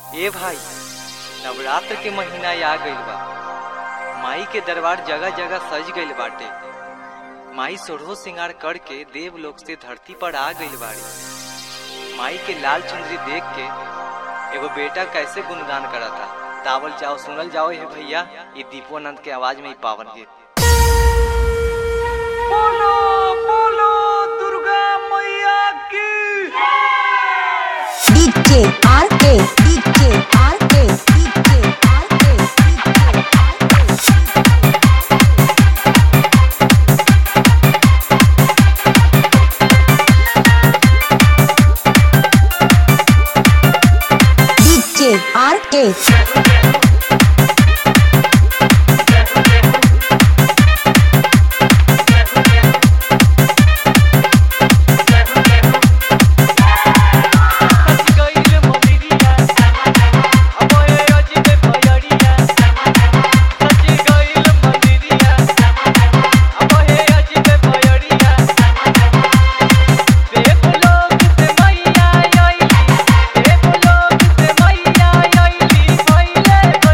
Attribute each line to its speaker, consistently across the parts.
Speaker 1: ए भाई नवरात्र के महीना आ गइल बा माई के दरबार जगह जगह सज गइल बाटे माई सोढ़ो सिंगार करके देव लोक से धरती पर आ गइल बाड़ी माई के लाल चुनरी देख के एगो बेटा कैसे गुणगान करता तावल जाओ सुनल जाओ हे भैया ये दीपोनंद के आवाज में ही पावन गीत बोलो बोलो दुर्गा मैया की
Speaker 2: DJ RK DJ RK DJ RK DJ RK
Speaker 1: सज गइल मंदिरिया अब ए अजबे भयरिया सज गइल मंदिरिया अब ए अजबे भयरिया देव लोग से मैया आइली देव लोग से मैया आइली भइले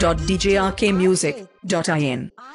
Speaker 3: www.djrkmusic.in.